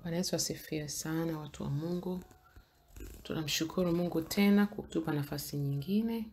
Bwana Yesu asifiwe sana, watu wa Mungu. Tunamshukuru Mungu tena kutupa nafasi nyingine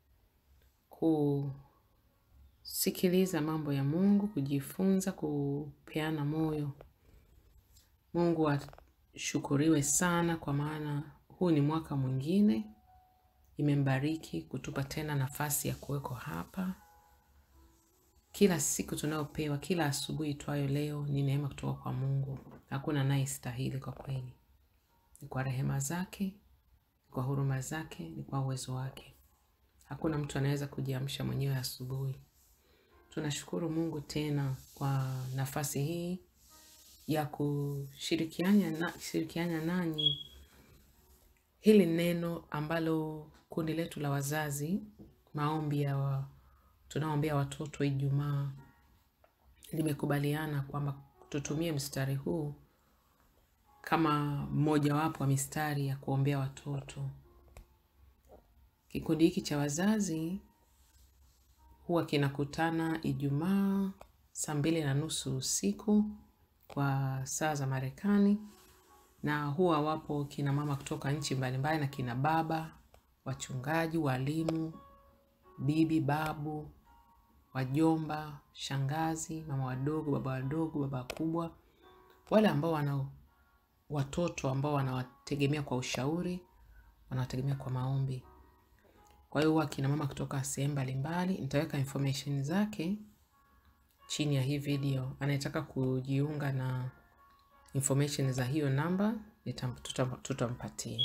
kusikiliza mambo ya Mungu, kujifunza, kupeana moyo. Mungu ashukuriwe sana, kwa maana huu ni mwaka mwingine imembariki kutupa tena nafasi ya kuweko hapa. Kila siku tunayopewa, kila asubuhi itwayo leo ni neema kutoka kwa Mungu. Hakuna anayestahili kwa kweli. Ni kwa rehema zake, ni kwa huruma zake, ni kwa uwezo wake. Hakuna mtu anaweza kujiamsha mwenyewe asubuhi. Tunashukuru Mungu tena kwa nafasi hii ya kushirikiana na, shirikiana nanyi hili neno ambalo kundi letu la wazazi maombi ya wa, tunaoombea watoto Ijumaa limekubaliana kwamba tutumie mstari huu kama mmojawapo wa mistari ya kuombea watoto. Kikundi hiki cha wazazi huwa kinakutana Ijumaa saa mbili na nusu usiku kwa saa za Marekani, na huwa wapo kina mama kutoka nchi mbalimbali na kina baba, wachungaji, walimu, bibi, babu, wajomba, shangazi, mama wadogo, baba wadogo, baba wakubwa, wale ambao wana watoto ambao wanawategemea kwa ushauri, wanawategemea kwa maombi. Kwa hiyo huwa kina mama kutoka sehemu mbalimbali. Nitaweka information zake chini ya hii video. Anayetaka kujiunga na information za hiyo namba nitam- tutam- tutampatia.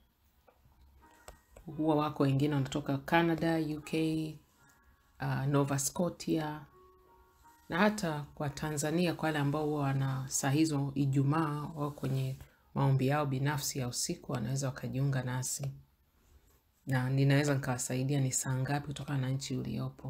Huwa wako wengine wanatoka Canada, UK, uh, Nova Scotia na hata kwa Tanzania, kwa wale ambao huwa wana saa hizo Ijumaa wao kwenye maombi yao binafsi ya usiku, wanaweza wakajiunga nasi na ninaweza nikawasaidia ni saa ngapi kutokana na nchi uliopo.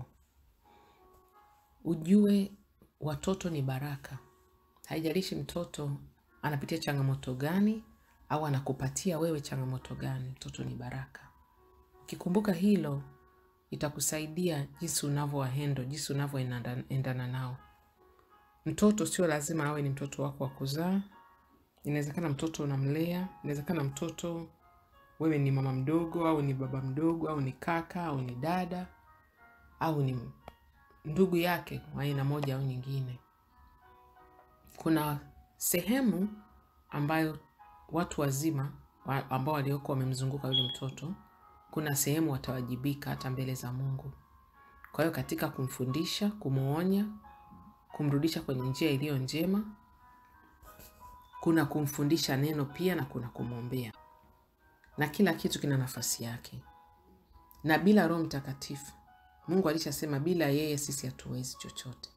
Ujue watoto ni baraka. Haijalishi mtoto anapitia changamoto gani au anakupatia wewe changamoto gani, mtoto ni baraka. Ukikumbuka hilo, itakusaidia jinsi unavyowahendo, jinsi unavyoendana nao. Mtoto sio lazima awe ni mtoto wako wa kuzaa. Inawezekana mtoto unamlea, inawezekana mtoto wewe ni mama mdogo au ni baba mdogo au ni kaka au ni dada au ni ndugu yake wa aina moja au nyingine. Kuna sehemu ambayo watu wazima wa- ambao walioko wamemzunguka yule mtoto, kuna sehemu watawajibika hata mbele za Mungu. Kwa hiyo katika kumfundisha, kumwonya, kumrudisha kwenye njia iliyo njema, kuna kumfundisha neno pia na kuna kumwombea, na kila kitu kina nafasi yake. Na bila Roho Mtakatifu, Mungu alishasema bila yeye sisi hatuwezi chochote.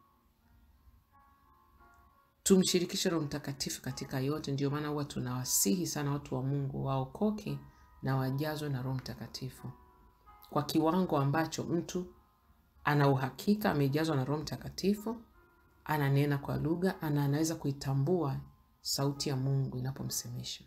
Tumshirikishe Roho Mtakatifu katika yote. Ndio maana huwa tunawasihi sana watu wa Mungu waokoke na wajazwe na Roho Mtakatifu kwa kiwango ambacho mtu ana uhakika amejazwa na Roho Mtakatifu, ananena kwa lugha, ana anaweza kuitambua sauti ya Mungu inapomsemesha.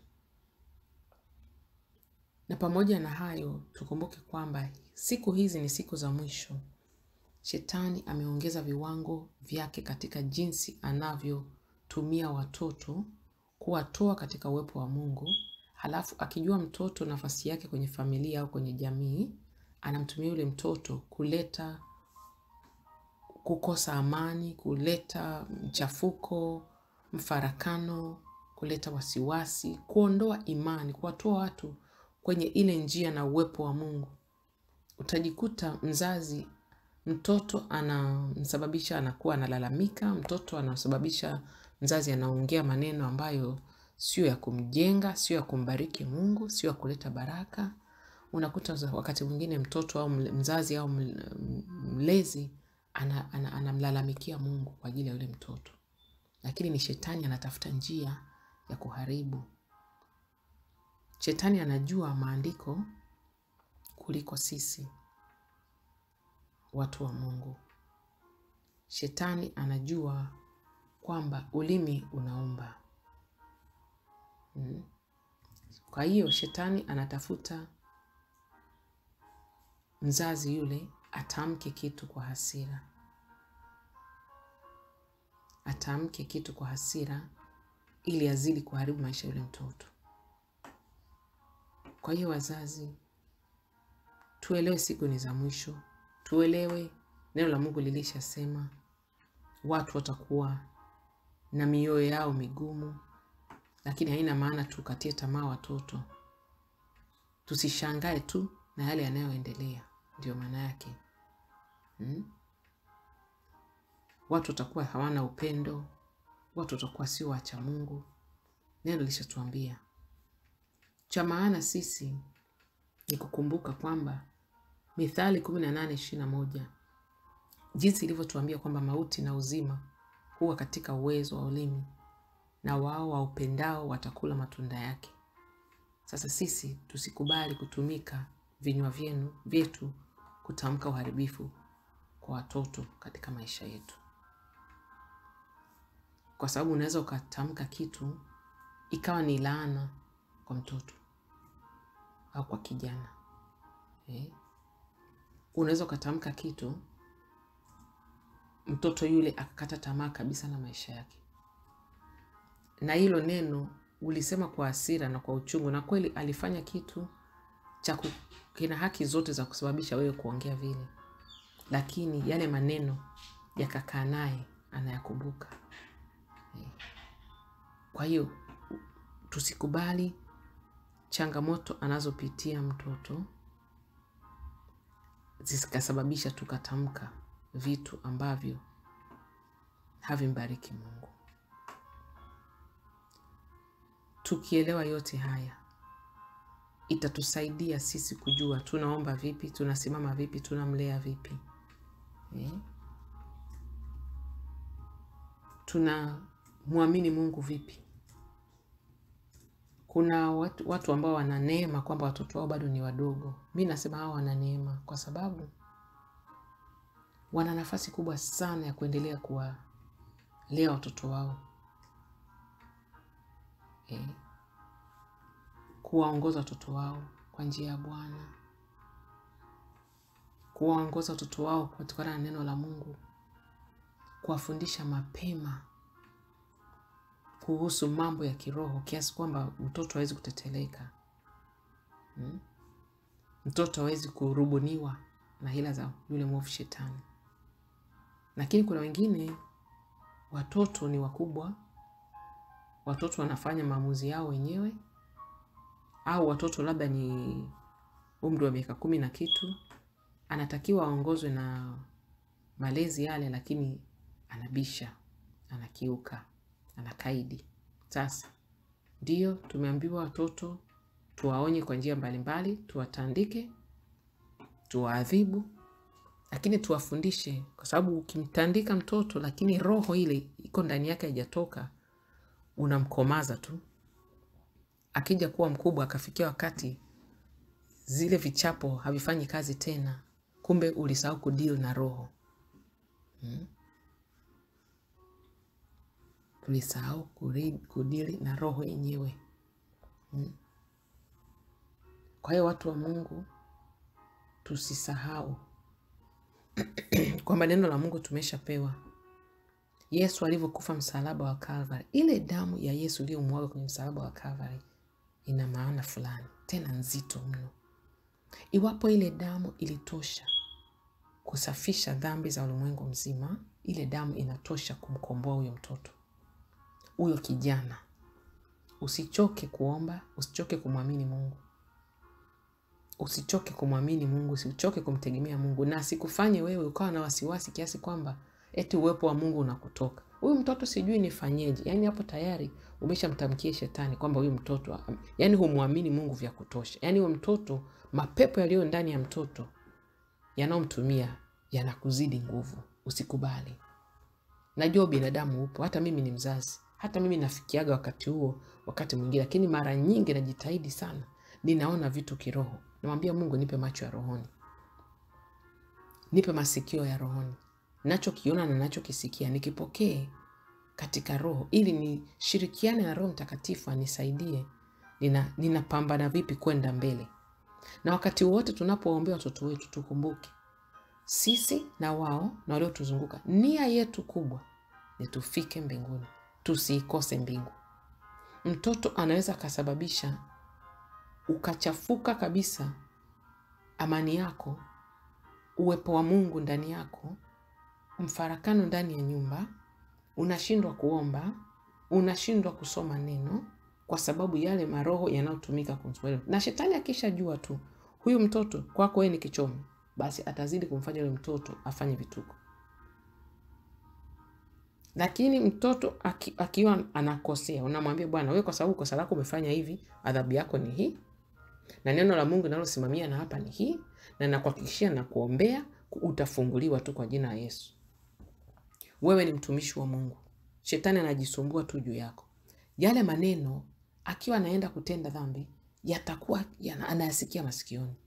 Na pamoja na hayo, tukumbuke kwamba siku hizi ni siku za mwisho. Shetani ameongeza viwango vyake katika jinsi anavyotumia watoto kuwatoa katika uwepo wa Mungu, halafu akijua mtoto nafasi yake kwenye familia au kwenye jamii, anamtumia yule mtoto kuleta kukosa amani, kuleta mchafuko, mfarakano, kuleta wasiwasi, kuondoa imani, kuwatoa watu kwenye ile njia na uwepo wa Mungu. Utajikuta mzazi, mtoto anamsababisha anakuwa analalamika, mtoto anasababisha mzazi anaongea maneno ambayo sio ya kumjenga, sio ya kumbariki Mungu, sio ya kuleta baraka. Unakuta za- wakati mwingine mtoto au mle- mzazi au mle- mlezi ana- ana- anamlalamikia Mungu kwa ajili ya yule mtoto, lakini ni shetani anatafuta njia ya kuharibu. Shetani anajua maandiko kuliko sisi watu wa Mungu. Shetani anajua kwamba ulimi unaumba. Mm. Kwa hiyo shetani anatafuta mzazi yule atamke kitu kwa hasira, atamke kitu kwa hasira ili azidi kuharibu maisha ya yule mtoto. Kwa hiyo wazazi, tuelewe siku ni za mwisho, tuelewe neno la Mungu lilishasema watu watakuwa na mioyo yao migumu, lakini haina maana tukatie tamaa watoto. Tusishangae tu na yale yanayoendelea, ndio maana yake hmm? Watu watakuwa hawana upendo, watu watakuwa sio wacha Mungu. Neno lishatuambia cha maana sisi ni kukumbuka kwamba Mithali kumi na nane ishirini na moja jinsi ilivyotuambia kwamba mauti na uzima huwa katika uwezo wa ulimi, na wao waupendao watakula matunda yake. Sasa sisi tusikubali kutumika vinywa vyenu vyetu kutamka uharibifu kwa watoto katika maisha yetu, kwa sababu unaweza ukatamka kitu ikawa ni laana kwa mtoto au kwa kijana eh? Unaweza ukatamka kitu mtoto yule akakata tamaa kabisa na maisha yake, na hilo neno ulisema kwa hasira na kwa uchungu, na kweli alifanya kitu cha kina haki zote za kusababisha wewe kuongea vile, lakini yale maneno yakakaa naye, anayakumbuka eh. Kwa hiyo tusikubali changamoto anazopitia mtoto zikasababisha tukatamka vitu ambavyo havimbariki Mungu. Tukielewa yote haya, itatusaidia sisi kujua tunaomba vipi, tunasimama vipi, tunamlea vipi eh? Tunamwamini Mungu vipi. Kuna watu, watu ambao wana neema kwamba watoto wao bado ni wadogo. Mi nasema hao wana neema kwa sababu wana nafasi kubwa sana ya kuendelea kuwalea watoto wao eh, kuwaongoza watoto wao kwa njia ya Bwana, kuwaongoza watoto wao kutokana na neno la Mungu, kuwafundisha mapema kuhusu mambo ya kiroho kiasi kwamba mtoto hawezi kuteteleka hmm? Mtoto hawezi kurubuniwa na hila za yule mwovu Shetani. Lakini kuna wengine watoto ni wakubwa, watoto wanafanya maamuzi yao wenyewe, au watoto labda ni umri wa miaka kumi na kitu, anatakiwa aongozwe na malezi yale, lakini anabisha, anakiuka anakaidi. Sasa ndiyo tumeambiwa watoto tuwaonye kwa njia mbalimbali, tuwatandike, tuwaadhibu, lakini tuwafundishe, kwa sababu ukimtandika mtoto lakini roho ile iko ndani yake haijatoka, unamkomaza tu. Akija kuwa mkubwa, akafikia wakati zile vichapo havifanyi kazi tena, kumbe ulisahau kudili na roho hmm? Tulisahau kudili na roho yenyewe hmm. Kwa hiyo watu wa Mungu tusisahau kwamba neno la Mungu tumeshapewa. Yesu alivyokufa msalaba wa Kalvari, ile damu ya Yesu iliyomwaga kwenye msalaba wa Kalvari ina maana fulani tena nzito mno. Iwapo ile damu ilitosha kusafisha dhambi za ulimwengu mzima, ile damu inatosha kumkomboa huyo mtoto huyo kijana. Usichoke kuomba, usichoke kumwamini Mungu, usichoke kumwamini Mungu, usichoke kumtegemea Mungu, na sikufanye wewe ukawa na wasiwasi kiasi kwamba eti uwepo wa Mungu unakutoka. Huyu mtoto sijui nifanyeje. Yani hapo tayari umeshamtamkia shetani kwamba huyu mtoto, yani humwamini Mungu vya kutosha. Yani huyo mtoto, mapepo yaliyo ndani ya mtoto yanayomtumia yanakuzidi nguvu. Usikubali. Najua binadamu upo, hata mimi ni mzazi hata mimi nafikiaga wakati huo, wakati mwingine, lakini mara nyingi najitahidi sana, ninaona vitu kiroho. Namwambia Mungu, nipe macho ya rohoni, nipe masikio ya rohoni, nachokiona na nachokisikia nikipokee katika roho, ili nishirikiane na Roho Mtakatifu anisaidie nina ninapambana vipi kwenda mbele. Na wakati wote tunapoombea watoto wetu, tukumbuke sisi na wao na waliotuzunguka, nia yetu kubwa ni tufike mbinguni tusiikose mbingu. mtoto anaweza akasababisha ukachafuka kabisa amani yako, uwepo wa Mungu ndani yako, mfarakano ndani ya nyumba, unashindwa kuomba, unashindwa kusoma neno kwa sababu yale maroho yanayotumika kumswali. Na shetani akishajua tu huyu mtoto kwako wewe ni kichomi, basi atazidi kumfanya yule mtoto afanye vituko. Lakini mtoto aki, akiwa anakosea, unamwambia bwana, wewe kwa sababu kosa lako umefanya hivi, adhabu yako ni hii, na neno la Mungu linalosimamia na hapa ni hii, na nakuhakikishia na kuombea utafunguliwa tu kwa jina la Yesu. Wewe ni mtumishi wa Mungu, shetani anajisumbua tu juu yako. Yale maneno akiwa anaenda kutenda dhambi yatakuwa yana, anayasikia masikioni.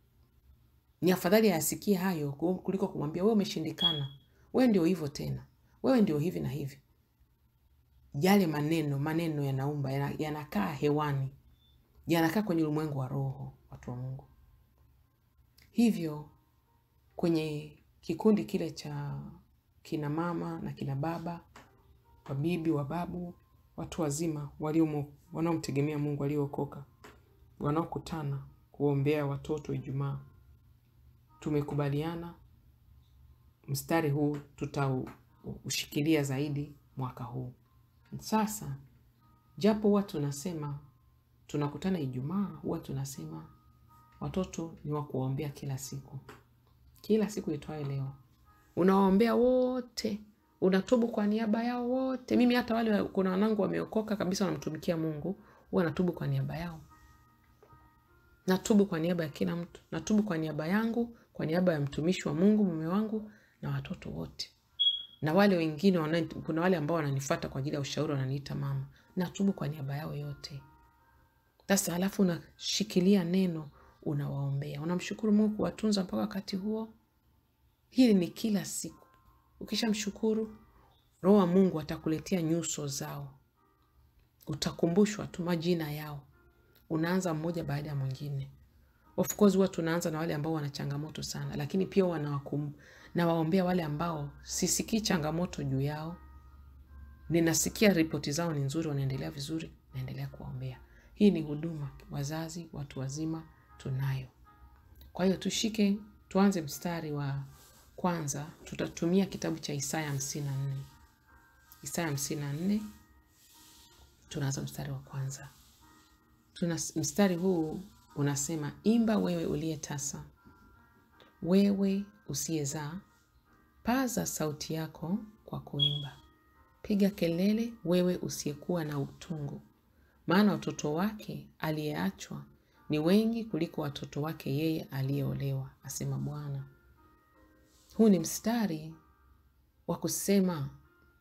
Ni afadhali ayasikie hayo kuliko kumwambia wewe umeshindikana, wewe ndio hivyo tena, wewe ndio hivi na hivi. Yale maneno maneno yanaumba, yanakaa hewani, yanakaa kwenye ulimwengu wa roho, watu wa Mungu. Hivyo kwenye kikundi kile cha kina mama na kina baba, wabibi, wababu, watu wazima walio wanaomtegemea Mungu, waliookoka, wanaokutana kuombea watoto Ijumaa, tumekubaliana mstari huu tutaushikilia zaidi mwaka huu. Sasa japo huwa tunasema tunakutana Ijumaa, huwa tunasema watoto ni wa kuwaombea kila siku, kila siku itwaye leo unawaombea wote, unatubu kwa niaba yao wote. Mimi hata wale kuna wanangu wameokoka kabisa, wanamtumikia Mungu, huwa natubu kwa niaba yao, natubu kwa niaba ya kila mtu, natubu kwa niaba yangu, kwa niaba ya mtumishi wa Mungu, mume wangu na watoto wote, na wale wengine wana, kuna wale ambao wananifuata kwa ajili ya ushauri, wananiita mama, natubu kwa niaba yao yote. Sasa halafu unashikilia neno, unawaombea, unamshukuru Mungu kuwatunza mpaka wakati huo. Hili ni kila siku. Ukishamshukuru, Roho wa Mungu atakuletea nyuso zao, utakumbushwa tu majina yao. Unaanza mmoja baada ya mwingine. Of course huwa tunaanza na wale ambao wana changamoto sana, lakini pia wanawakum nawaombea wale ambao sisikii changamoto juu yao, ninasikia ripoti zao ni nzuri, wanaendelea vizuri, naendelea kuwaombea. Hii ni huduma, wazazi, watu wazima tunayo. Kwa hiyo tushike, tuanze mstari wa kwanza. Tutatumia kitabu cha Isaya hamsini na nne Isaya hamsini na nne tunaanza mstari wa kwanza. Tuna mstari huu unasema, imba wewe uliye tasa, wewe usiyezaa, paza sauti yako kwa kuimba, piga kelele, wewe usiyekuwa na utungu, maana watoto wake aliyeachwa ni wengi kuliko watoto wake yeye aliyeolewa, asema Bwana. Huu ni mstari wa kusema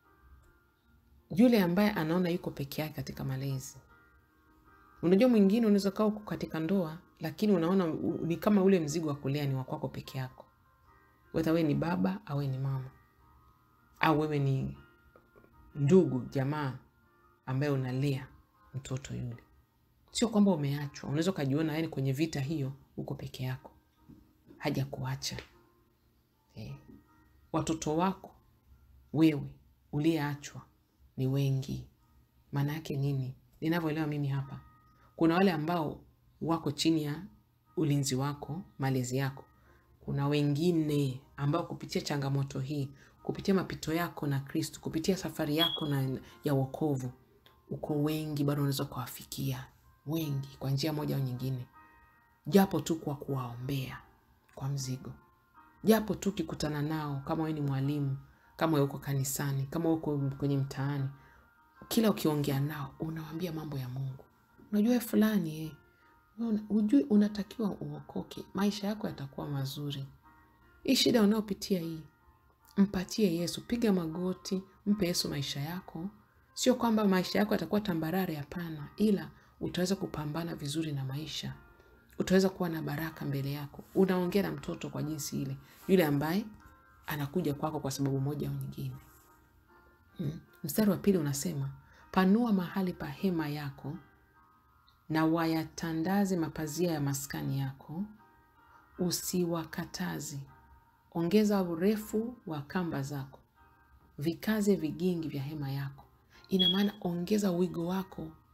yule ambaye anaona yuko peke yake katika malezi. Unajua, mwingine unaweza kaa uko katika ndoa, lakini unaona ni kama ule mzigo wa kulea ni wa kwako peke yako, wedha wewe ni baba au wewe ni mama au wewe ni ndugu jamaa ambaye unalea mtoto yule. Sio kwamba umeachwa, unaweza ukajiona yani kwenye vita hiyo uko peke yako, haja kuacha eh. Watoto wako wewe uliyeachwa ni wengi. Maana yake nini? Ninavyoelewa mimi hapa, kuna wale ambao wako chini ya ulinzi wako, malezi yako. Kuna wengine ambao kupitia changamoto hii, kupitia mapito yako na Kristo, kupitia safari yako na ya wokovu, uko wengi, bado unaweza kuwafikia wengi kwa njia moja au nyingine, japo tu kwa kuwaombea kwa mzigo, japo tu ukikutana nao, kama wewe ni mwalimu, kama wewe uko kanisani, kama uko kwenye mtaani, kila ukiongea nao unawaambia mambo ya Mungu. Unajua wewe fulani eh, hujui unatakiwa uokoke, maisha yako yatakuwa mazuri. Hii shida unayopitia hii, mpatie Yesu, piga magoti, mpe Yesu maisha yako. Sio kwamba maisha yako yatakuwa tambarare, hapana, ila utaweza kupambana vizuri na maisha, utaweza kuwa na baraka mbele yako. Unaongea na mtoto kwa jinsi ile, yule ambaye anakuja kwako kwa sababu moja au nyingine. Hmm. Mstari wa pili unasema, panua mahali pa hema yako na wayatandaze mapazia ya maskani yako, usiwakataze. Ongeza urefu wa kamba zako, vikaze vigingi vya hema yako. Ina maana ongeza wigo wako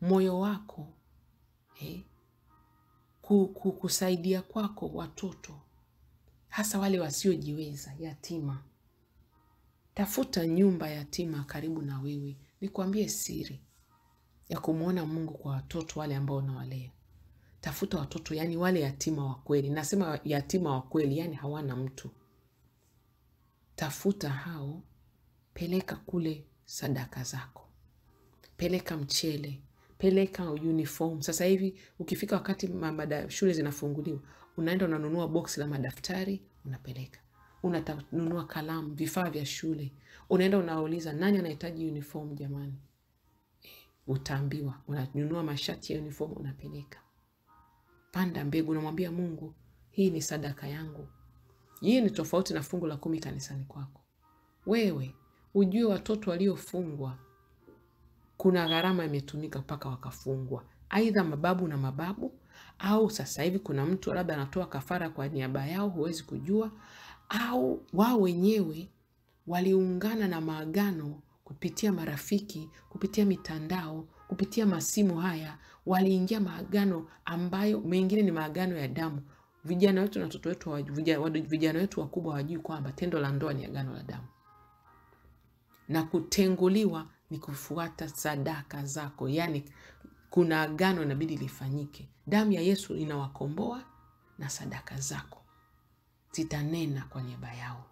moyo wako eh, ku- ku- kusaidia kwako watoto hasa wale wasiojiweza, yatima. Tafuta nyumba yatima karibu na wewe. Nikwambie siri ya kumwona Mungu kwa watoto wale ambao unawalea. Tafuta watoto, yani wale yatima wa kweli. Nasema yatima wa kweli, yani hawana mtu. Tafuta hao, peleka kule sadaka zako, peleka mchele, peleka uniform. Sasa hivi ukifika wakati ma- mada- shule zinafunguliwa, unaenda unanunua boksi la madaftari unapeleka, unanunua kalamu, vifaa vya shule, unaenda unauliza nani anahitaji uniform jamani, utaambiwa. Unanunua mashati ya uniform unapeleka. Panda mbegu, unamwambia Mungu, hii ni sadaka yangu. Hii ni tofauti na fungu la kumi kanisani kwako. Wewe ujue watoto waliofungwa kuna gharama imetumika mpaka wakafungwa, aidha mababu na mababu, au sasa hivi kuna mtu labda anatoa kafara kwa niaba yao, huwezi kujua, au wao wenyewe waliungana na maagano kupitia marafiki, kupitia mitandao, kupitia masimu haya, waliingia maagano ambayo mengine ni maagano ya damu. Vijana wetu na watoto wetu, hawajui- vijana wadu- vijana wetu wakubwa hawajui kwamba tendo la ndoa ni agano la damu na kutenguliwa ni kufuata sadaka zako, yaani kuna agano inabidi lifanyike. Damu ya Yesu inawakomboa na sadaka zako zitanena kwa niaba yao,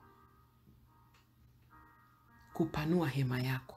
kupanua hema yako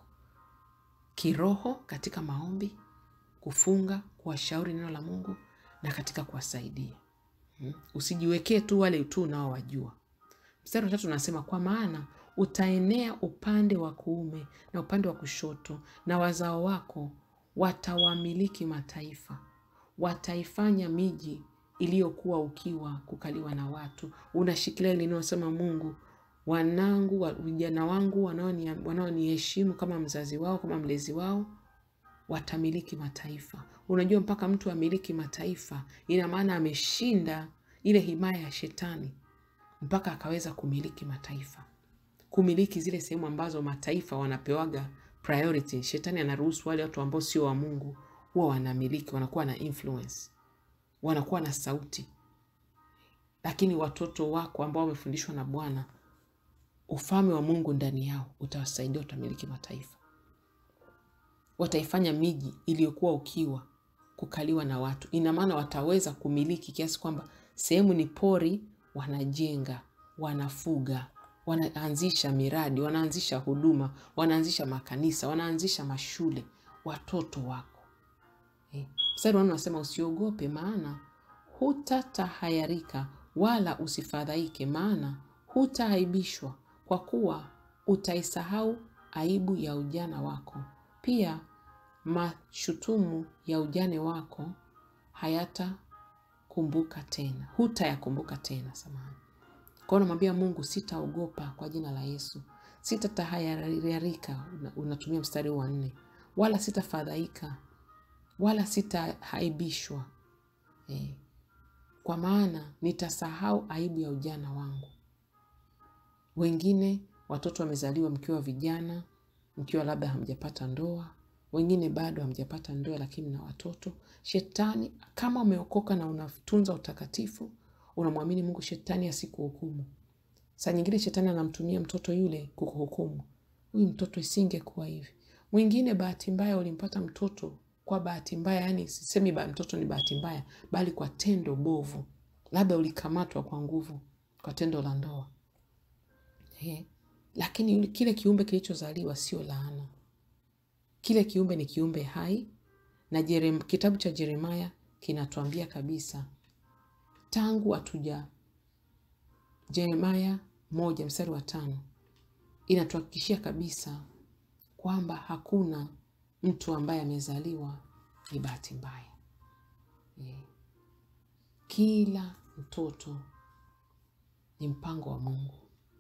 kiroho katika maombi, kufunga, kuwashauri neno la Mungu na katika kuwasaidia. Mm. Usijiwekee tu wale tu unaowajua. Mstari wa tatu unasema kwa maana utaenea upande wa kuume na upande wa kushoto, na wazao wako watawamiliki mataifa, wataifanya miji iliyokuwa ukiwa kukaliwa na watu. Unashikilia ile inayosema Mungu, wanangu wa- vijana wangu wanaoni- wanaoniheshimu kama mzazi wao, kama mlezi wao watamiliki mataifa. Unajua, mpaka mtu amiliki mataifa, ina maana ameshinda ile himaya ya shetani mpaka akaweza kumiliki mataifa, kumiliki zile sehemu ambazo mataifa wanapewaga priority. Shetani anaruhusu wale watu ambao sio wa Mungu huwa wanamiliki, wanakuwa na influence, wanakuwa na sauti. Lakini watoto wako ambao wamefundishwa na Bwana, ufalme wa Mungu ndani yao utawasaidia, utamiliki mataifa wataifanya miji iliyokuwa ukiwa kukaliwa na watu. Ina maana wataweza kumiliki kiasi kwamba sehemu ni pori, wanajenga, wanafuga, wanaanzisha miradi, wanaanzisha huduma, wanaanzisha makanisa, wanaanzisha mashule. Watoto wako eh. Mstari wa nne unasema usiogope, maana hutatahayarika wala usifadhaike, maana hutaaibishwa, kwa kuwa utaisahau aibu ya ujana wako, pia mashutumu ya ujane wako hayatakumbuka tena, hutayakumbuka tena. Samahani. Kwa hiyo unamwambia Mungu, sitaogopa kwa jina la Yesu, sitatahayarika, una- unatumia mstari huu wa nne, wala sitafadhaika wala sitahaibishwa eh, kwa maana nitasahau aibu ya ujana wangu. Wengine watoto wamezaliwa mkiwa vijana, mkiwa labda hamjapata ndoa, wengine bado hamjapata ndoa, lakini na watoto. Shetani, kama umeokoka na unatunza utakatifu, unamwamini Mungu, shetani asikuhukumu. Saa nyingine shetani anamtumia mtoto yule kukuhukumu, huyu mtoto isingekuwa hivi. Mwingine bahati mbaya ulimpata mtoto kwa bahati mbaya, yani sisemi ba mtoto ni bahati mbaya, bali kwa tendo bovu, labda ulikamatwa kwa nguvu kwa tendo la ndoa He. Lakini yule- kile kiumbe kilichozaliwa sio laana. Kile kiumbe ni kiumbe hai, na Jerem, kitabu cha Yeremaya kinatuambia kabisa tangu hatuja Yeremaya moja mstari wa tano inatuhakikishia kabisa kwamba hakuna mtu ambaye amezaliwa ni bahati mbaya. Eh, Kila mtoto ni mpango wa Mungu.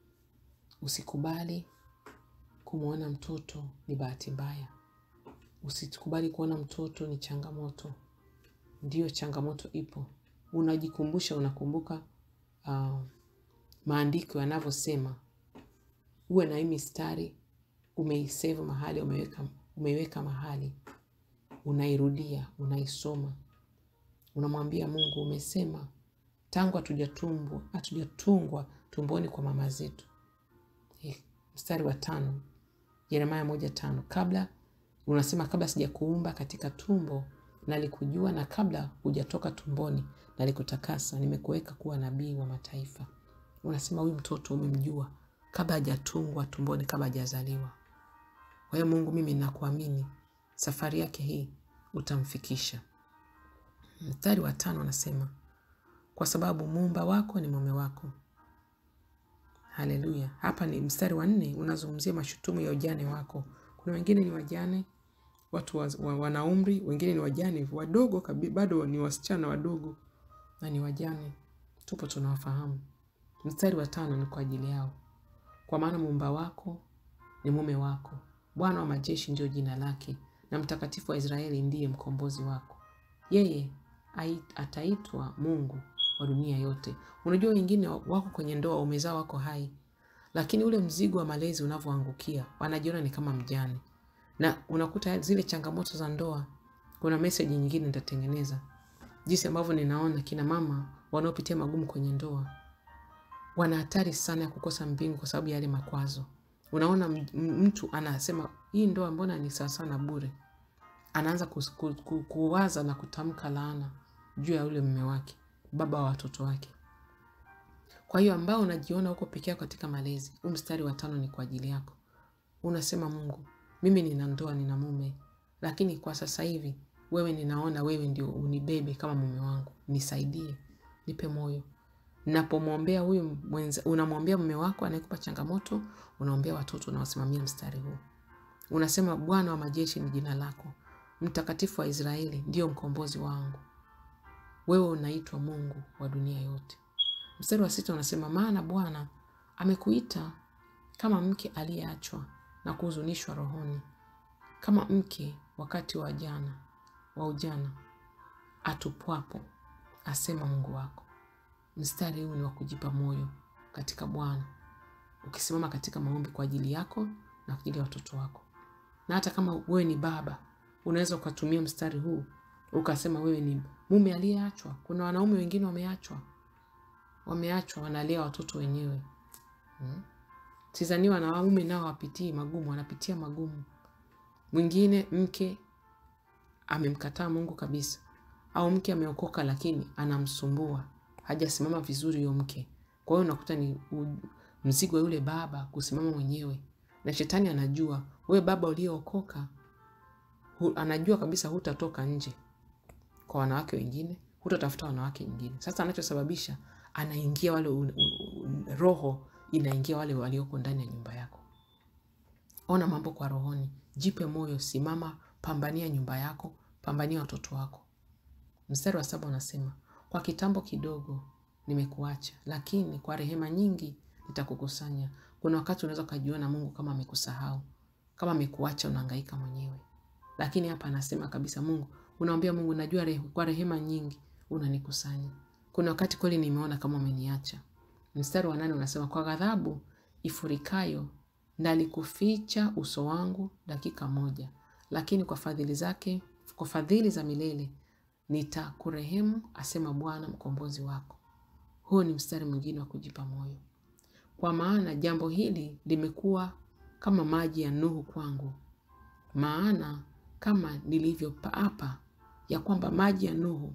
Usikubali kumwona mtoto ni bahati mbaya. Usikubali kuona mtoto ni changamoto. Ndiyo, changamoto ipo. Unajikumbusha, unakumbuka uh, maandiko yanavyosema, uwe na hii mistari umeisave mahali, umeweka, umeiweka mahali unairudia, unaisoma, unamwambia Mungu, umesema tangu hatujatumbwa hatujatungwa tumboni kwa mama zetu. Eh, Mstari wa tano, Yeremaya moja tano, kabla unasema kabla sijakuumba katika tumbo nalikujua, na kabla hujatoka tumboni nalikutakasa, nimekuweka kuwa nabii wa mataifa. Unasema huyu mtoto umemjua kabla hajatungwa tumboni, kabla hajazaliwa. Kwa hiyo Mungu, mimi nakuamini, safari yake hii utamfikisha. Mstari wa tano anasema kwa sababu muumba wako ni mume wako. Haleluya! Hapa ni mstari wa nne unazungumzia mashutumu ya ujane wako. Kuna wengine ni wajane, watu wa, wa, wana umri, wengine ni wajane wadogo kabi, bado ni wasichana wadogo na ni wajane, tupo tunawafahamu. Mstari wa tano ni kwa ajili yao, kwa maana muumba wako ni mume wako, Bwana wa majeshi ndiyo jina lake, na mtakatifu wa Israeli ndiye mkombozi wako. Yeye ai- ataitwa Mungu wa dunia yote. Unajua wengine wako kwenye ndoa, umezaa, wako hai, lakini ule mzigo wa malezi unavyoangukia, wanajiona ni kama mjane, na unakuta zile changamoto za ndoa. Kuna meseji nyingine nitatengeneza jinsi ambavyo ninaona kina mama wanaopitia magumu kwenye ndoa wana hatari sana ya kukosa mbingu kwa sababu ya yale makwazo. Unaona m- m- mtu anasema hii ndoa mbona ni sawasawa na bure, anaanza kus- ku, ku, kuwaza na kutamka laana juu ya yule mume wake, baba wa watoto wake. Kwa hiyo ambao unajiona huko peke yako katika malezi, huu mstari wa tano ni kwa ajili yako. Unasema Mungu, mimi nina ndoa, nina mume, lakini kwa sasa hivi wewe ninaona wewe ndio unibebe kama mume wangu, nisaidie, nipe moyo. Napomwombea huyu mwenza, unamwombea mume wako anayekupa changamoto, unaombea watoto unawasimamia mstari huu. Unasema Bwana wa majeshi ni jina lako, mtakatifu wa Israeli ndiyo mkombozi wangu. Wewe unaitwa Mungu wa dunia yote. Mstari wa sita unasema maana Bwana amekuita kama mke aliyeachwa na kuhuzunishwa rohoni, kama mke wakati wa jana wa ujana atupwapo, asema Mungu wako. Mstari huu ni wa kujipa moyo katika Bwana, ukisimama katika maombi kwa ajili yako na kwa ajili ya watoto wako. Na hata kama wewe ni baba, unaweza ukatumia mstari huu ukasema wewe ni mume aliyeachwa. Kuna wanaume wengine wameachwa, wameachwa, wanalea watoto wenyewe hmm. Sidhani wanaume nao wapitii magumu, wanapitia magumu. Mwingine mke amemkataa Mungu kabisa, au mke ameokoka lakini anamsumbua, hajasimama vizuri huyo mke. Kwa hiyo unakuta ni u- mzigo wa yule baba kusimama mwenyewe, na shetani anajua wewe baba uliyeokoka, hu- anajua kabisa hutatoka nje kwa wanawake wengine, hutatafuta wanawake wengine. Sasa anachosababisha anaingia wale u, u, u, roho inaingia wale walioko ndani ya nyumba yako. Ona mambo kwa rohoni, jipe moyo, simama, pambania nyumba yako, pambania watoto wako. Mstari wa saba unasema kwa kitambo kidogo nimekuacha, lakini kwa rehema nyingi nitakukusanya. Kuna wakati unaweza ukajiona Mungu kama amekusahau, kama amekuacha, unahangaika mwenyewe, lakini hapa anasema kabisa, Mungu unaambia Mungu, najua rehe, kwa rehema nyingi unanikusanya. Kuna wakati kweli nimeona kama umeniacha. Mstari wa nane unasema kwa ghadhabu ifurikayo nalikuficha uso wangu dakika moja, lakini kwa fadhili zake, kwa fadhili za milele nitakurehemu, asema Bwana mkombozi wako. Huu ni mstari mwingine wa kujipa moyo, kwa maana jambo hili limekuwa kama maji ya Nuhu kwangu, maana kama nilivyoapa ya kwamba maji ya Nuhu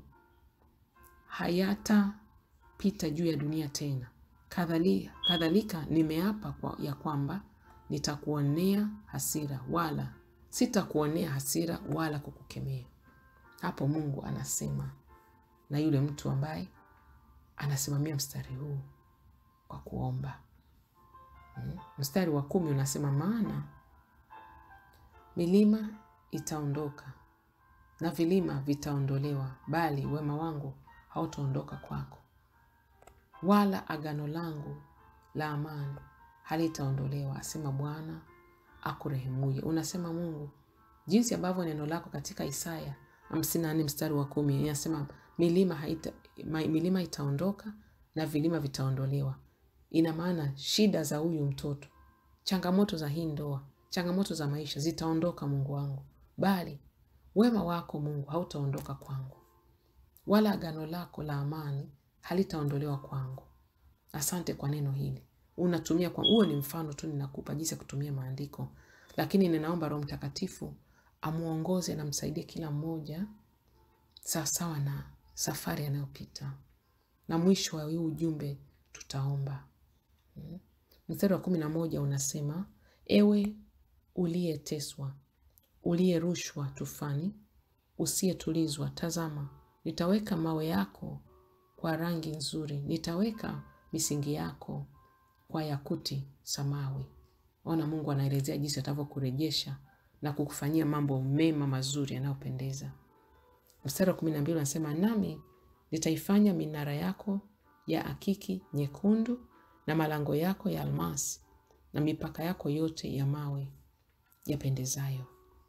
hayatapita juu ya dunia tena, kadhalika, kadhalika nimeapa kwa, ya kwamba nitakuonea hasira wala sitakuonea hasira wala kukukemea. Hapo Mungu anasema na yule mtu ambaye anasimamia mstari huu kwa kuomba. Mm. Mstari wa kumi unasema maana milima itaondoka na vilima vitaondolewa, bali wema wangu hautaondoka kwako, wala agano langu la amani halitaondolewa, asema Bwana akurehemuye. Unasema Mungu, jinsi ambavyo neno lako katika Isaya hamsini na nne mstari wa kumi inasema milima, haita, ma- milima itaondoka na vilima vitaondolewa. Ina maana shida za huyu mtoto, changamoto za hii ndoa, changamoto za maisha zitaondoka, Mungu wangu, bali wema wako Mungu hautaondoka kwangu, wala agano lako la amani halitaondolewa kwangu. Asante kwa neno hili unatumia kwa huo ni mfano tu ninakupa jinsi ya kutumia maandiko, lakini ninaomba Roho Mtakatifu amuongoze na msaidie kila mmoja sawasawa na safari anayopita. Na mwisho wa huu ujumbe tutaomba. Mm. Mstari wa kumi na moja unasema, ewe uliyeteswa, uliyerushwa tufani, usiyetulizwa, tazama, nitaweka mawe yako kwa rangi nzuri, nitaweka misingi yako kwa yakuti samawi. Ona, Mungu anaelezea jinsi atavyokurejesha na kukufanyia mambo mema mazuri yanayopendeza. Mstari wa kumi na mbili unasema nami nitaifanya minara yako ya akiki nyekundu na malango yako ya almasi na mipaka yako yote ya mawe yapendezayo.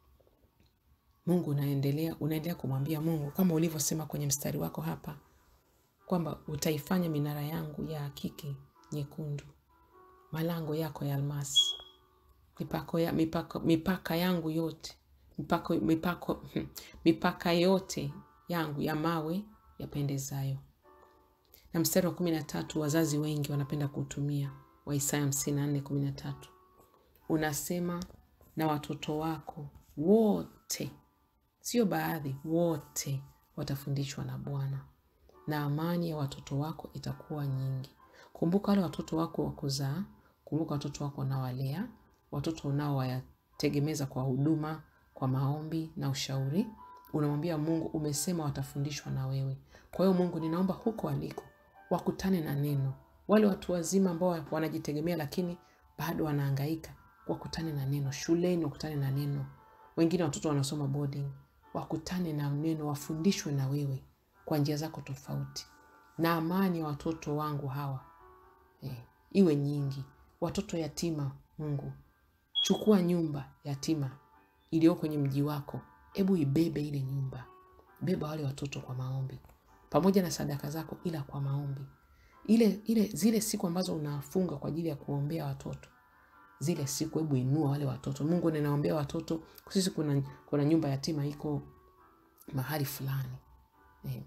Mungu unaendelea unaendelea kumwambia Mungu kama ulivyosema kwenye mstari wako hapa kwamba utaifanya minara yangu ya akiki nyekundu, malango yako ya almasi, mipaka, ya, mipaka, mipaka yangu yote mipaka, mipaka, mipaka yote yangu ya mawe yapendezayo. Na mstari wa kumi na tatu wazazi wengi wanapenda kuutumia wa Isaya hamsini na nne kumi na tatu unasema, na watoto wako wote, sio baadhi, wote watafundishwa na Bwana na amani ya watoto wako itakuwa nyingi. Kumbuka wale watoto wako wa kuzaa, kumbuka watoto wako unaowalea, watoto unaowategemeza kwa huduma, kwa maombi na ushauri. Unamwambia Mungu, umesema watafundishwa na wewe. Kwa hiyo Mungu, ninaomba huko waliko wakutane na neno. Wale watu wazima ambao wanajitegemea lakini bado wanahangaika, wakutane na neno. Shuleni wakutane na neno. Wengine watoto wanasoma boarding, wakutane na neno, wafundishwe na wewe kwa njia zako tofauti, na amani ya watoto wangu hawa eh, iwe nyingi. Watoto yatima, Mungu, chukua nyumba yatima iliyo kwenye mji wako, hebu ibebe ile nyumba, beba wale watoto kwa maombi pamoja na sadaka zako, ila kwa maombi. Ile, ile zile siku ambazo unafunga kwa ajili ya kuombea watoto, zile siku hebu inua wale watoto. Mungu, ninaombea watoto. Sisi kuna, kuna nyumba yatima iko mahali fulani eh,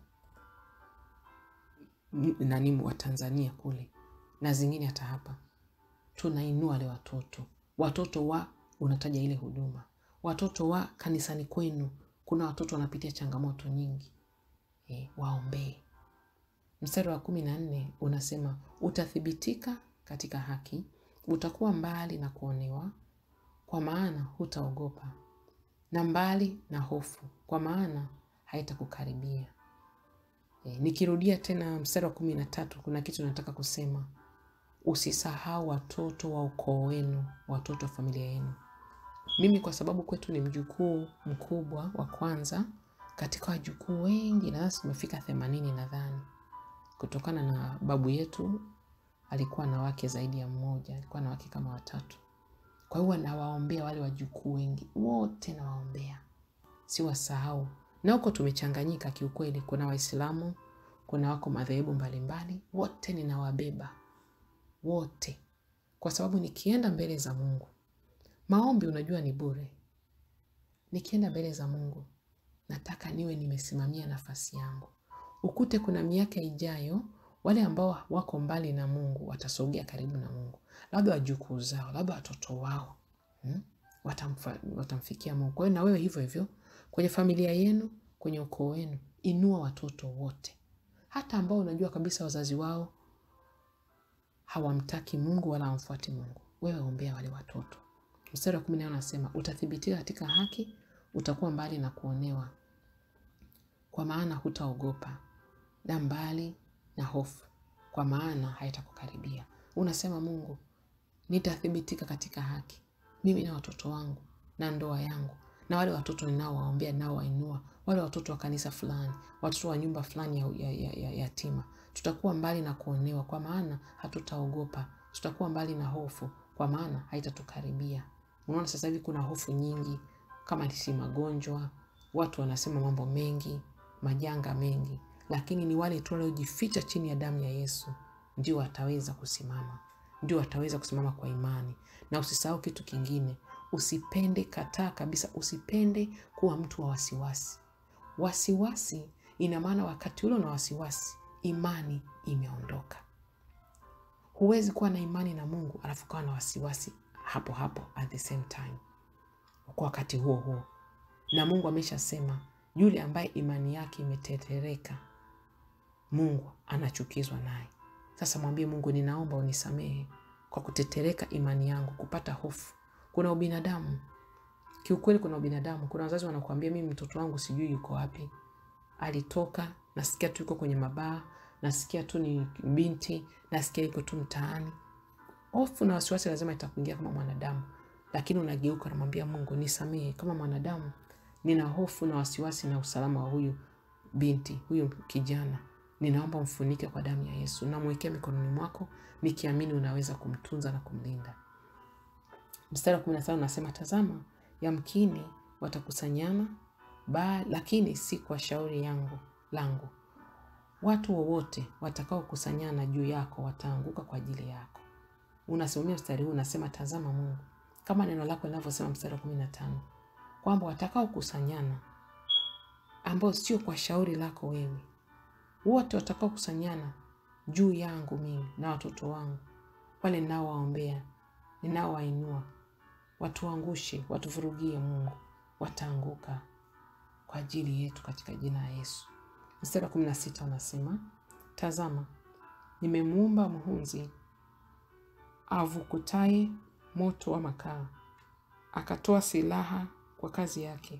nani wa Tanzania kule na zingine hata hapa, tunainua wale watoto. Watoto wa unataja ile huduma, watoto wa kanisani kwenu, kuna watoto wanapitia changamoto nyingi e, waombee. Mstari wa kumi na nne unasema utathibitika katika haki, utakuwa mbali na kuonewa, kwa maana hutaogopa, na mbali na hofu, kwa maana haitakukaribia. E, nikirudia tena mstari wa kumi na tatu kuna kitu nataka kusema. Usisahau watoto wa ukoo wenu, watoto wa familia yenu. Mimi kwa sababu kwetu ni mjukuu mkubwa wa kwanza katika wajukuu wengi, na sasa tumefika themanini nadhani, kutokana na babu yetu alikuwa na wake zaidi ya mmoja, alikuwa na wake kama watatu. Kwa hiyo nawaombea wale wajukuu wengi wote, nawaombea siwasahau na huko tumechanganyika kiukweli. Kuna Waislamu, kuna wako madhehebu mbalimbali, wote ninawabeba wote, kwa sababu nikienda mbele za Mungu, maombi unajua ni bure. Nikienda mbele za Mungu nataka niwe nimesimamia nafasi yangu. Ukute kuna miaka ijayo wale ambao wako mbali na Mungu watasogea karibu na Mungu, labda wajukuu zao, labda watoto wao hmm? Watamfa, watamfikia Mungu. Kwa hiyo na wewe hivyo hivyo kwenye familia yenu, kwenye ukoo wenu, inua watoto wote, hata ambao unajua kabisa wazazi wao hawamtaki Mungu wala hawamfuati Mungu. Wewe ombea wale watoto. Mstari wa kumi na nne unasema utathibitika katika haki, utakuwa mbali na kuonewa, kwa maana hutaogopa, na mbali na hofu, kwa maana haitakukaribia. Unasema Mungu, nitathibitika katika haki, mimi na watoto wangu na ndoa yangu na wale watoto ninaowaombea, ninaowainua, wale watoto wa kanisa fulani, watoto wa nyumba fulani ya, ya, ya, ya yatima, tutakuwa mbali na kuonewa, kwa maana hatutaogopa. Tutakuwa mbali na hofu, kwa maana haitatukaribia. Unaona, sasa hivi kuna hofu nyingi, kama si magonjwa, watu wanasema mambo mengi, majanga mengi, lakini ni wale tu waliojificha chini ya damu ya Yesu ndio wataweza kusimama, ndio wataweza kusimama kwa imani. Na usisahau kitu kingine, usipende, kataa kabisa, usipende kuwa mtu wa wasiwasi. Wasiwasi ina maana wakati ule una wasiwasi, imani imeondoka. Huwezi kuwa na imani na Mungu alafu kawa na wasiwasi hapo hapo at the same time, kwa wakati huo huo. Na Mungu ameshasema yule ambaye imani yake imetetereka, Mungu anachukizwa naye. Sasa mwambie Mungu, ninaomba unisamehe kwa kutetereka imani yangu, kupata hofu. Kuna ubinadamu kiukweli, kuna ubinadamu. Kuna wazazi wanakuambia, mimi mtoto wangu sijui yuko wapi, alitoka, nasikia tu yuko kwenye mabaa, nasikia tu ni binti, nasikia yuko tu mtaani. Hofu na wasiwasi lazima itakuingia kama mwanadamu, lakini unageuka, unamwambia Mungu, nisamehe kama mwanadamu, nina hofu na wasiwasi na usalama wa huyu binti, huyu kijana ninaomba mfunike kwa damu ya Yesu, namwekea mikononi mwako nikiamini unaweza kumtunza na kumlinda. Mstari wa kumi na tano unasema tazama, yamkini watakusanyana ba, lakini si kwa shauri yangu langu. Watu wowote watakaokusanyana juu yako wataanguka kwa ajili yako. Unasimamia mstari huu, unasema tazama Mungu, kama neno lako linavyosema, mstari wa kumi na tano kwamba watakaokusanyana ambao sio kwa shauri lako wewe wote watakao kusanyana juu yangu mimi na watoto wangu wale ninaowaombea, ninaowainua, watuangushe, watuvurugie, Mungu, wataanguka kwa ajili yetu katika jina la Yesu. Mstari wa kumi na sita unasema tazama, nimemuumba mhunzi avukutaye moto wa makaa, akatoa silaha kwa kazi yake,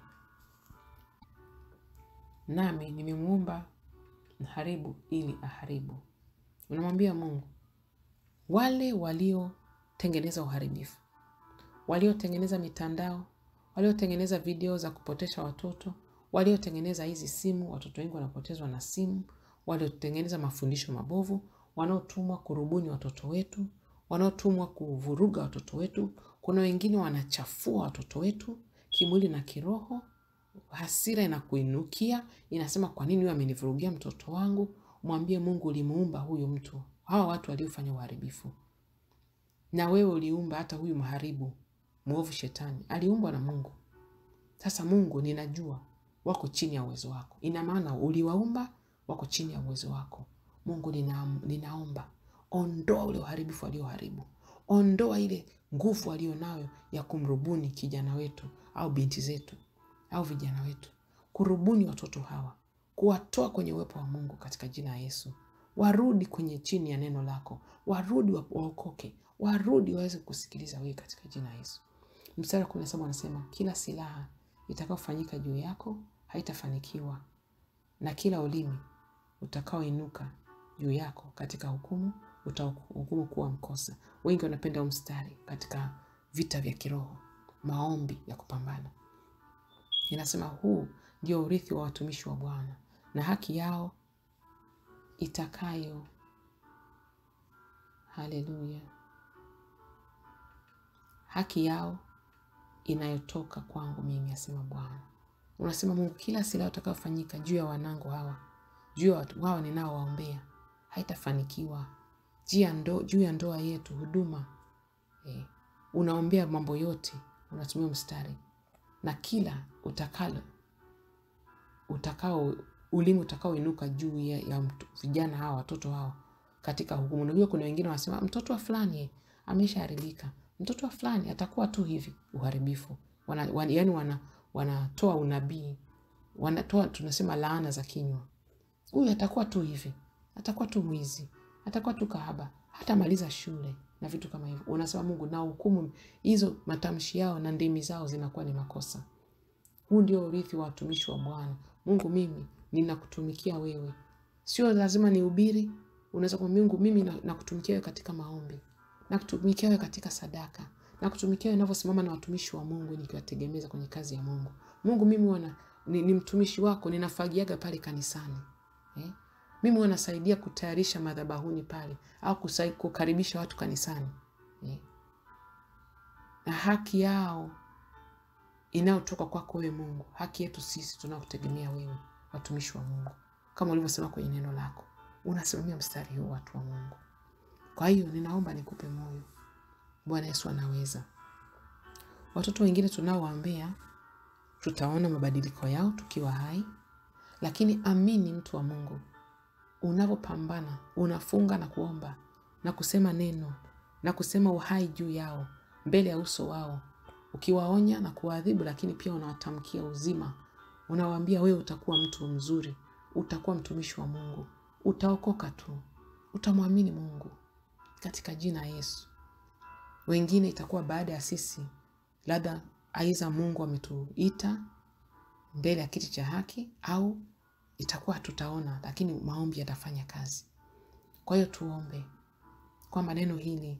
nami nimemuumba haribu ili aharibu. Unamwambia Mungu, wale waliotengeneza uharibifu, waliotengeneza mitandao, waliotengeneza video za kupotesha watoto, waliotengeneza hizi simu, watoto wengi wanapotezwa na simu, waliotengeneza mafundisho mabovu, wanaotumwa kurubuni watoto wetu, wanaotumwa kuvuruga watoto wetu. Kuna wengine wanachafua watoto wetu kimwili na kiroho. Hasira inakuinukia, inasema kwa nini huyu amenivurugia mtoto wangu? Mwambie Mungu, ulimuumba huyu mtu, hawa watu waliofanya uharibifu, na wewe uliumba hata huyu mharibu mwovu, shetani aliumbwa na Mungu. Sasa Mungu, ninajua wako chini ya uwezo wako, ina maana uliwaumba, wako chini ya uwezo wako. Mungu, nina, ninaomba ondoa ule uharibifu walioharibu, ondoa ile nguvu walionayo ya kumrubuni kijana wetu au binti zetu au vijana wetu, kurubuni watoto hawa, kuwatoa kwenye uwepo wa Mungu katika jina la Yesu. Warudi kwenye chini ya neno lako, warudi waokoke, warudi waweze kusikiliza wewe katika jina la Yesu. Mstari wa kumi na saba anasema kila silaha itakayofanyika juu yako haitafanikiwa, na kila ulimi utakaoinuka juu yako katika hukumu utahukumu kuwa mkosa. Wengi wanapenda huu mstari katika vita vya kiroho, maombi ya kupambana Inasema huu ndio urithi wa watumishi wa Bwana na haki yao itakayo. Haleluya! haki yao inayotoka kwangu mimi, asema Bwana. Unasema Mungu, kila silaha utakayofanyika juu ya wanangu hawa, juu ya watu wao ninaowaombea, haitafanikiwa. Juu ya ndoa yetu, huduma eh, unaombea mambo yote, unatumia mstari na kila utakalo utakao ulimi utakaoinuka juu ya, ya mtu, vijana hawa watoto hawa katika hukumu. Unajua, kuna wengine wanasema mtoto wa fulani ameshaharibika, mtoto wa fulani atakuwa tu hivi. Uharibifu wana, wan, yani wana, wanatoa unabii, wanatoa tunasema laana za kinywa. Huyu atakuwa tu hivi, atakuwa tu mwizi, atakuwa tu kahaba, hatamaliza shule na vitu kama hivyo. Unasema Mungu, na hukumu hizo, matamshi yao na ndimi zao zinakuwa ni makosa. Huu ndio urithi wa watumishi wa Bwana. Mungu, mimi ninakutumikia wewe, sio lazima nihubiri. Unaweza kumwambia Mungu, mimi nakutumikia wewe katika maombi, nakutumikia wewe katika sadaka, nakutumikia wewe ninavyosimama na watumishi wa Mungu nikiwategemeza kwenye kazi ya Mungu. Mungu, mimi wana, ni, ni mtumishi wako, ninafagiaga pale kanisani eh? Mimi wanasaidia kutayarisha madhabahuni pale au kusai, kukaribisha watu kanisani eh? na haki yao inayotoka kwako wewe Mungu, haki yetu sisi tunakutegemea wewe, watumishi wa Mungu, kama ulivyosema kwenye neno lako, unasimamia mstari huu, watu wa Mungu. Kwa hiyo ninaomba nikupe moyo, Bwana Yesu anaweza. Watoto wengine tunaowaambia tutaona mabadiliko yao tukiwa hai, lakini amini, mtu wa Mungu, unavyopambana unafunga na kuomba na kusema neno na kusema uhai juu yao mbele ya uso wao, ukiwaonya na kuwaadhibu, lakini pia unawatamkia uzima, unawaambia wewe utakuwa mtu mzuri, utakuwa mtumishi wa Mungu, utaokoka tu, utamwamini Mungu katika jina la Yesu. Wengine itakuwa baada ya sisi, labda aiza Mungu ametuita mbele ya kiti cha haki, au itakuwa tutaona, lakini maombi yatafanya kazi. Kwa hiyo tuombe kwamba neno hili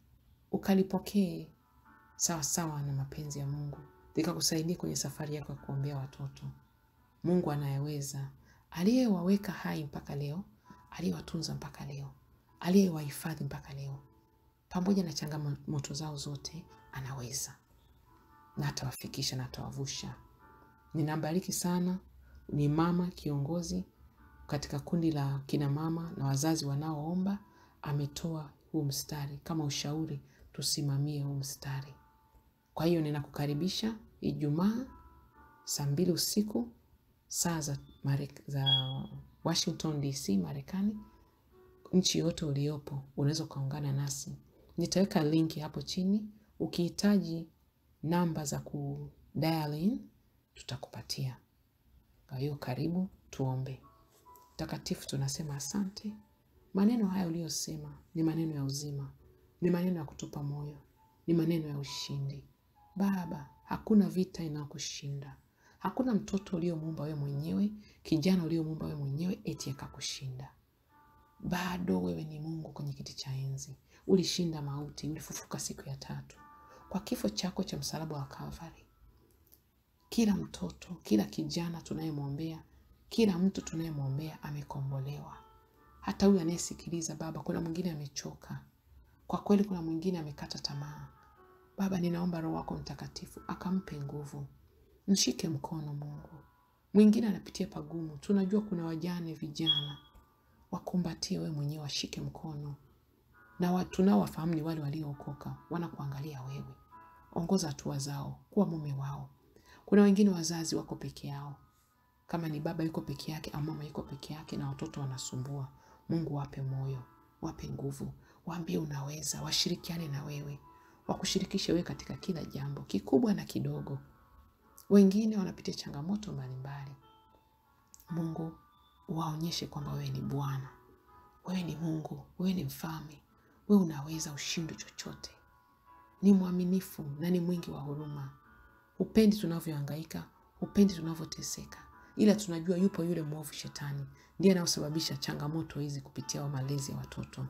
ukalipokee sawa sawa na mapenzi ya Mungu, likakusaidia kwenye safari yako ya kuombea watoto. Mungu anayeweza, aliyewaweka hai mpaka leo, aliyewatunza mpaka leo, aliyewahifadhi mpaka leo, pamoja na changamoto zao zote, anaweza na atawafikisha na atawavusha. Ninambariki sana, ni mama kiongozi katika kundi la kina mama na wazazi wanaoomba, ametoa huu mstari kama ushauri, tusimamie huu mstari. Kwa hiyo ninakukaribisha Ijumaa saa mbili usiku saa za, Marek za Washington DC, Marekani. Nchi yote uliopo unaweza ukaungana nasi. Nitaweka linki hapo chini, ukihitaji namba za ku dial in tutakupatia. Kwa hiyo karibu, tuombe. Mtakatifu, tunasema asante. Maneno haya uliyosema ni maneno ya uzima, ni maneno ya kutupa moyo, ni maneno ya ushindi. Baba, hakuna vita inayokushinda. Hakuna mtoto uliomuumba wewe mwenyewe, kijana uliomuumba wewe mwenyewe eti akakushinda. Bado wewe ni Mungu kwenye kiti cha enzi. Ulishinda mauti, ulifufuka siku ya tatu kwa kifo chako cha msalaba wa Kalvari. Kila mtoto, kila kijana tunayemwombea, kila mtu tunayemwombea amekombolewa. Hata huyu anayesikiliza Baba, kuna mwingine amechoka kwa kweli, kuna mwingine amekata tamaa. Baba, ninaomba Roho wako Mtakatifu akampe nguvu, mshike mkono Mungu. Mwingine anapitia pagumu, tunajua kuna wajane, vijana, wakumbatie wewe mwenyewe, washike mkono na watu tunaowafahamu ni wale waliookoka, wanakuangalia wewe. Ongoza hatua zao, kuwa mume wao. Kuna wengine wazazi wako peke yao, kama ni baba yuko peke yake au mama yuko peke yake na watoto wanasumbua. Mungu wape moyo, wape nguvu, waambie unaweza, washirikiane na wewe, wakushirikishe wewe katika kila jambo kikubwa na kidogo. Wengine wanapitia changamoto mbalimbali. Mungu waonyeshe kwamba wewe ni Bwana, wewe ni Mungu, wewe ni mfalme, wewe unaweza ushindi chochote. Ni mwaminifu na ni mwingi wa huruma. Hupendi tunavyohangaika, hupendi tunavyoteseka, ila tunajua yupo yule mwovu Shetani, ndiye anayosababisha changamoto hizi kupitia wa malezi ya watoto.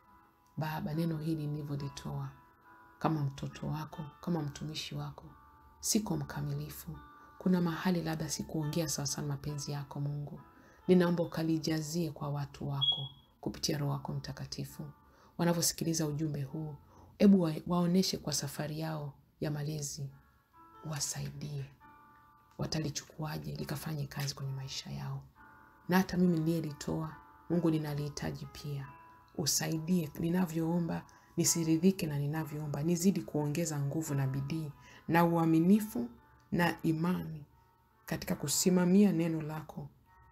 Baba, neno hili nilivyolitoa kama mtoto wako, kama mtumishi wako, siko mkamilifu. Kuna mahali labda sikuongea sawasawa na mapenzi yako Mungu. Ninaomba ukalijazie kwa watu wako kupitia Roho wako Mtakatifu wanavyosikiliza ujumbe huu. Hebu wa, waoneshe kwa safari yao ya malezi, wasaidie, watalichukuaje likafanye kazi kwenye maisha yao. Na hata mimi niliyelitoa Mungu, ninalihitaji pia, usaidie ninavyoomba, nisiridhike na ninavyoomba, nizidi kuongeza nguvu na bidii na uaminifu na imani katika kusimamia neno lako,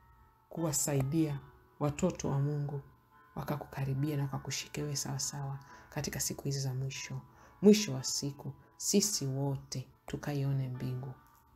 kuwasaidia watoto wa Mungu wakakukaribia na wakakushike wewe sawasawa katika siku hizi za mwisho. Mwisho wa siku sisi wote tukaione mbingu.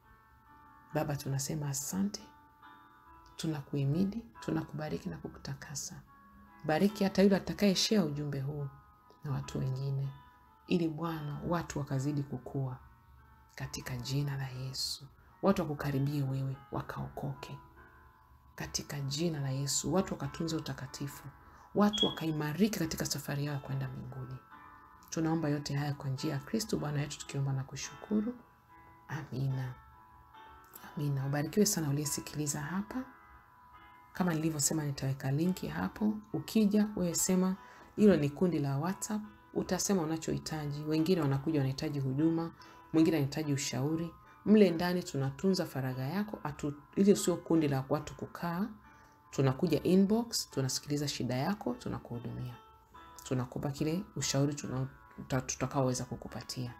Baba, tunasema asante, tunakuhimidi, tunakubariki na kukutakasa. Bariki hata yule atakayeshea ujumbe huu na watu wengine, ili Bwana watu wakazidi kukua katika jina la Yesu. Watu wakukaribie wewe, wakaokoke katika jina la Yesu. Watu wakatunze utakatifu, watu wakaimarika katika safari yao ya kwenda mbinguni. Tunaomba yote haya kwa njia ya Kristo Bwana wetu, tukiomba na kushukuru. Amina, amina. Ubarikiwe sana uliyesikiliza hapa. Kama nilivyosema, nitaweka linki hapo. Ukija wewe sema hilo ni kundi la WhatsApp, utasema unachohitaji. Wengine wanakuja wanahitaji huduma, mwingine anahitaji ushauri. Mle ndani tunatunza faragha yako atu, ili sio kundi la watu kukaa. Tunakuja inbox, tunasikiliza shida yako, tunakuhudumia, tunakupa kile ushauri tutakaoweza kukupatia.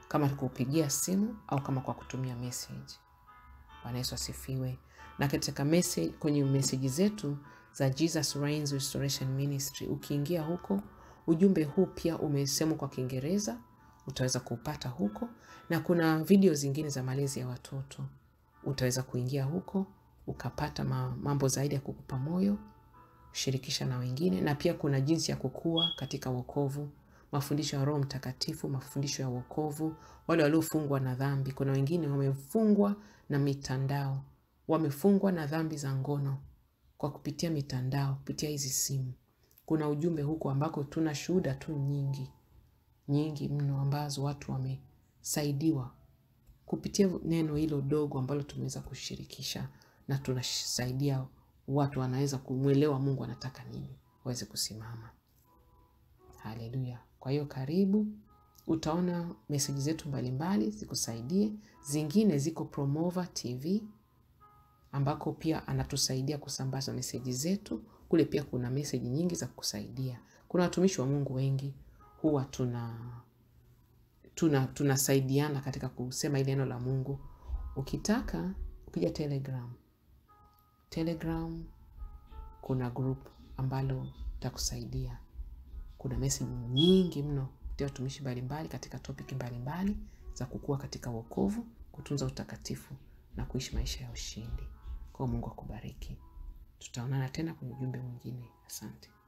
kama kupigia simu au kama kwa kutumia message. Bwana Yesu asifiwe. Na katika message, kwenye meseji zetu za Jesus Reigns Restoration Ministry, ukiingia huko, ujumbe huu pia umesemwa kwa Kiingereza, utaweza kuupata huko, na kuna video zingine za malezi ya watoto, utaweza kuingia huko ukapata mambo zaidi ya kukupa moyo, shirikisha na wengine, na pia kuna jinsi ya kukua katika wokovu, mafundisho ya Roho Mtakatifu, mafundisho ya wokovu, wale waliofungwa na dhambi. Kuna wengine wamefungwa na mitandao, wamefungwa na dhambi za ngono kwa kupitia mitandao, kupitia hizi simu. Kuna ujumbe huko ambako tuna shuhuda tu nyingi nyingi mno ambazo watu wamesaidiwa kupitia neno hilo dogo ambalo tumeweza kushirikisha, na tunasaidia watu wanaweza kumwelewa Mungu anataka nini, waweze kusimama. Haleluya! Kwa hiyo karibu, utaona meseji zetu mbalimbali zikusaidie. Zingine ziko Promova TV ambako pia anatusaidia kusambaza meseji zetu kule. Pia kuna meseji nyingi za kusaidia. Kuna watumishi wa Mungu wengi huwa tuna tuna tunasaidiana katika kusema ile neno la Mungu. Ukitaka ukija Telegram, Telegram kuna group ambalo takusaidia. Kuna meseji nyingi mno kupitia watumishi mbalimbali katika topiki mbalimbali za kukua katika wokovu, kutunza utakatifu na kuishi maisha ya ushindi. Kwa Mungu akubariki. Tutaonana tena kwenye ujumbe mwingine. Asante.